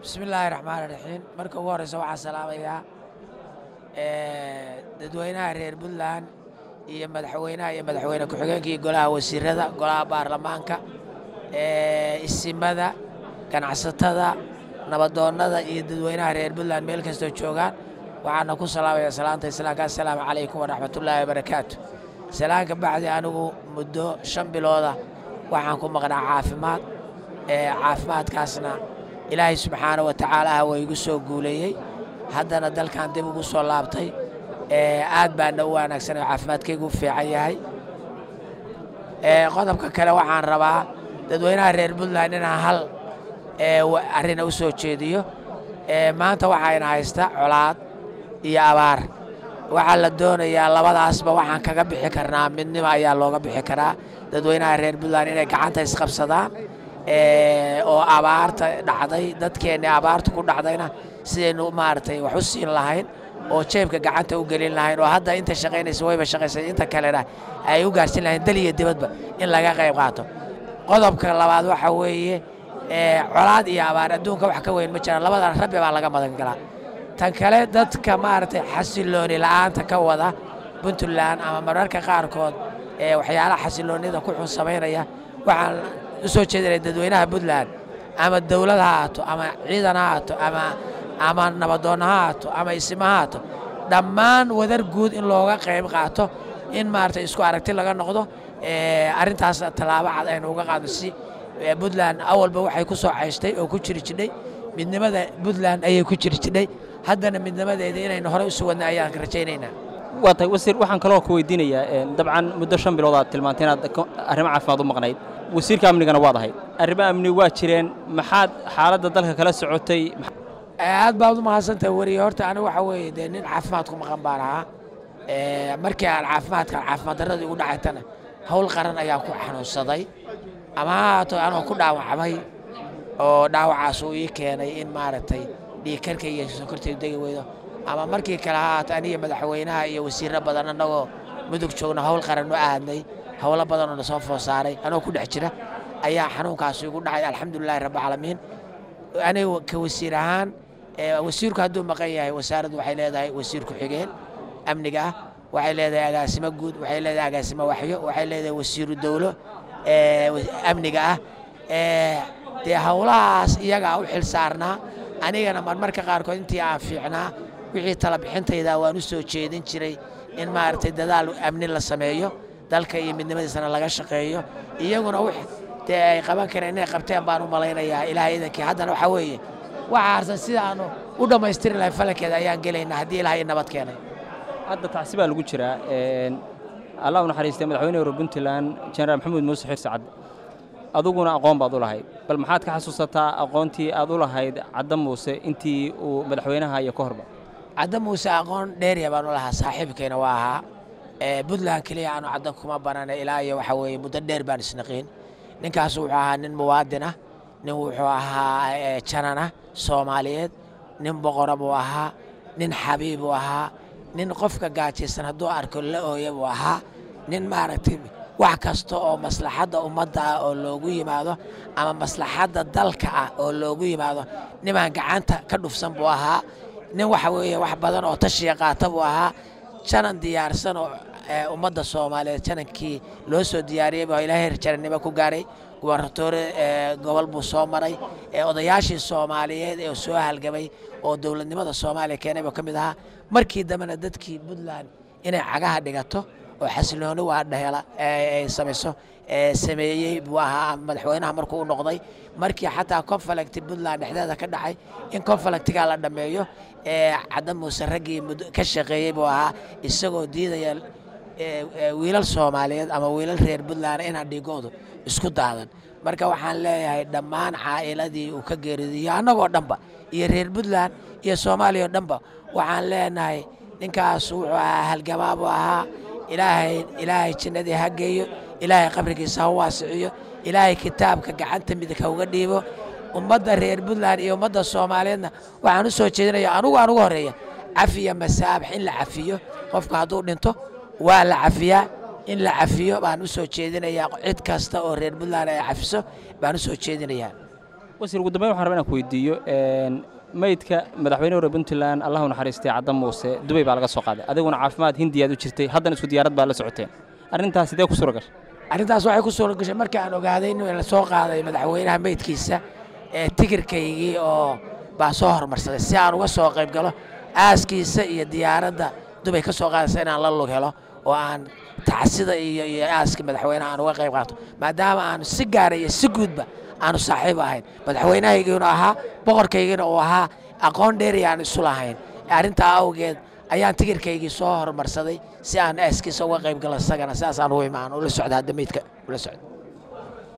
bismillaahi raxmaani raxiim marka ugu horreysa waxaan salaamayaa dadweynaha reer puntland iyo madaxweynaha iyo madaxweyne ku-xigeenka iyo golaha wasiirada golaha baarlamaanka isimada ganacsatada nabadoonnada iyo dadweynaha reer puntland meel kastoo joogaan waxaana ku salaamayaa salaanta islaamka assalaamu calaykum waraxmatullaahi wabarakaatu salaanka bacdi anigu muddo shan bilooda waxaan ku maqnaa caafimaad caafimaadkaasna ilaahay subxaana wa tacaala waa igu soo guuleeyey haddana dalkan dib ugu soo laabtay aad baana u wanaagsan oo caafimaadkaygu u fiican yahay qodobka kale waxaan rabaa dadweynaha reer puntland inaan hal arrina u soo jeediyo maanta waxayna haysta colaad iyo abaar waxaa la doonayaa labadaasba waxaan kaga bixi karnaa midnimo ayaa looga bixi karaa dadweynaha reer puntland inay gacanta isqabsadaan oo abaarta dhacday dadkeenni abaarta ku dhacdayna sidaynu maaragtay wax u siin lahayn oo jeebka gacanta u gelin lahayn oo hadda inta shaqaynaysa wayba shaqaysay inta kalena ay u gaarsin lahayn dal iyo dibadba in laga qayb qaato qodobka labaad waxa weeye colaad iyo abaar adduunka wax ka weyn ma jiraan labadan rabbi baa laga madan galaa tan kale dadka maaragtay xasilooni la'aanta ka wada puntland ama mararka qaarkood waxyaalaha xasiloonida ku xun samaynaya waxaan u soo jeedinaya dadweynaha puntland ama dowlad ha haato ama ciidan ha haato ama ama nabadoonna ha haato ama isima ha haato dhammaan wadar guud in looga qayb qaato in maaragtay isku aragti laga noqdo arrintaas tallaabo cad aynu uga qaadno si puntland awalba waxay ku soo cayshtay oo ku jiri jidhay midnimada puntland ayay ku jiri jidhay haddana midnimadeeda inaynu horey u suwadna ayaan rajaynaynaa waa tahay wasiir waxaan kaloo ku weydiinayaa dabcan muddo shan bilood aad tilmaantay inaad arrimo caafimaad u maqnayd wasiirka amnigana waad ahayd arrimo amni waa jireen maxaad xaaladda dalka kala socotay aad baad u mahadsantahay weriye horta anigu waxa weeye dee nin caafimaad ku maqan baan ahaa markii aan caafimaadkan caafimaad darradii ugu dhacaytana howl qaran ayaa ku xanuunsaday ama ha haato anoo ku dhaawacmay oo dhaawacaas uu ii keenay in maaragtay dhiigkarka iyo sokortaydu degi weydo ama markii kale ha haato aniga madaxweynaha iyo wasiirro badan annagoo mudug joogna howl qaran u aadnay howlo badan oo na soo foo saaray anoo ku dhex jira ayaa xanuunkaas igu dhacay alxamdulilahi rabbilcaalamiin aniga ka wasiir ahaan wasiirku hadduu maqan yahay wasaaraddu waxay leedahay wasiir ku-xigeen amniga ah waxay leedahay agaasimo guud waxay leedahay agaasimo waxyo waxay leedahay wasiiru dowlo amniga ah dee howlahaas iyagaa u xil saarnaa anigana marmarka qaarkood intii aan fiicnaa wixii tala bixintayda waan u soo jeedin jiray in maaragtay dadaal amni la sameeyo dalka iyo midnimadiisana laga shaqeeyo iyaguna w dee ay qaban kareen inay qabteen baan u malaynayaa ilaahay idankii haddana waxaa weeye waxa harsan sida aanu u dhammaystiri lahay falankeeda ayaan gelaynaa haddii ilaahay nabad keenay hadda tacsi baa lagu jiraa allah u naxariistay madaxweyne hore puntland jenaraal maxamuud muuse xirsi cadde aduguna aqoon baad u lahayd bal maxaad ka xasuusataa aqoontii aad u lahayd cadda muuse intii uu madaxweynaha iyo ka horba cadda muuse aqoon dheeriya baan u lahaa saaxiibkayna waa ahaa puntland keliya aanu caddan kuma banana ilaa iyo waxaa weeye muddo dheer baan isnaqiin ninkaas wuxuu ahaa nin muwaadin ah nin wuxuu ahaa janana soomaaliyeed nin boqora buu ahaa nin xabiib buu ahaa nin qofka gaajaysan hadduu arko la ooya buu ahaa nin maaragtay wax kasta oo maslaxadda ummadda ah oo loogu yimaado ama maslaxadda dalka ah oo loogu yimaado nimaan gacanta ka dhufsan buu ahaa nin waxa weeye wax badan oo tashiya qaata buu ahaa janan diyaarsan oo ummadda soomaaliyeed janankii loo soo diyaariyey baa ilaahay jarannimo ku gaaray gubarnatoore gobol buu soo maray odayaashii soomaaliyeed ee soo halgamay oo dowladnimada soomaaliya keenay buu ka mid ahaa markii dambena dadkii puntland inay cagaha dhigato oo xasilooni waa dhehela ay samayso sameeyey buu ahaa madaxweynaha markuu u noqday markii xataa conflicti puntland dhexdeeda ka dhacay in conflictigaa la dhammeeyo cadda muuse raggii ka shaqeeyey buu ahaa isagoo diidaya wiilal soomaaliyeed ama wiilal reer puntland inaan dhigoodu isku daadan marka waxaan leeyahay dhammaan caa'iladii uu ka geeridiyo annagoo dhanba iyo reer puntland iyo soomaaliya oo dhanba waxaan leenahay ninkaas wuxuu ahaa halgamaa buu ahaa ilaahay ilaahay jinnadii ha geeyo ilaahay qabrigiisa ha waasiciyo ilaahay kitaabka gacanta midig ha uga dhiibo ummadda reer puntland iyo ummadda soomaaliyeedna waxaan u soo jeedinaya anugu aan ugu horreeya cafiya masaabax in la cafiyo qofka hadduu dhinto waa la cafiyaa in la cafiyo baan u soo jeedinayaa cid kasta oo reer puntland ay cafiso baan u soo jeedinayaa wasiir ugu dambeyn waxaan rabaa inaan ku weydiiyo meydka madaxweyne hore puntland allahu naxariistay cadda muuse dubay baa laga soo qaaday adiguna caafimaad hindiyaad u jirtay haddana isku diyaarad baa la socoteen arrintaas sidee ku suura gashay arrintaas waxay ku suura gashay markii aan ogaaday in la soo qaaday madaxweynaha meydkiisa ee tikirkaygii oo baa soo hormarsaday si aan uga soo qayb galo aaskiisa iyo diyaaradda dubay ka soo qaadaysa inaan la lug helo oo aan tacsida iyo iyo aaska madaxweynaha aan uga qayb qaato maadaama aanu si gaara iyo si guudba aanu saaxiib ahayn madaxweynahaygiinu ahaa boqorkaygiina uu ahaa aqoon dheeri aan isu lahayn arrintaa awgeed ayaan tikirkaygii soo hormarsaday si aan aaskiisa uga qayb galo isagana sidaasaan u imaan ula socda hadda meydka ula socda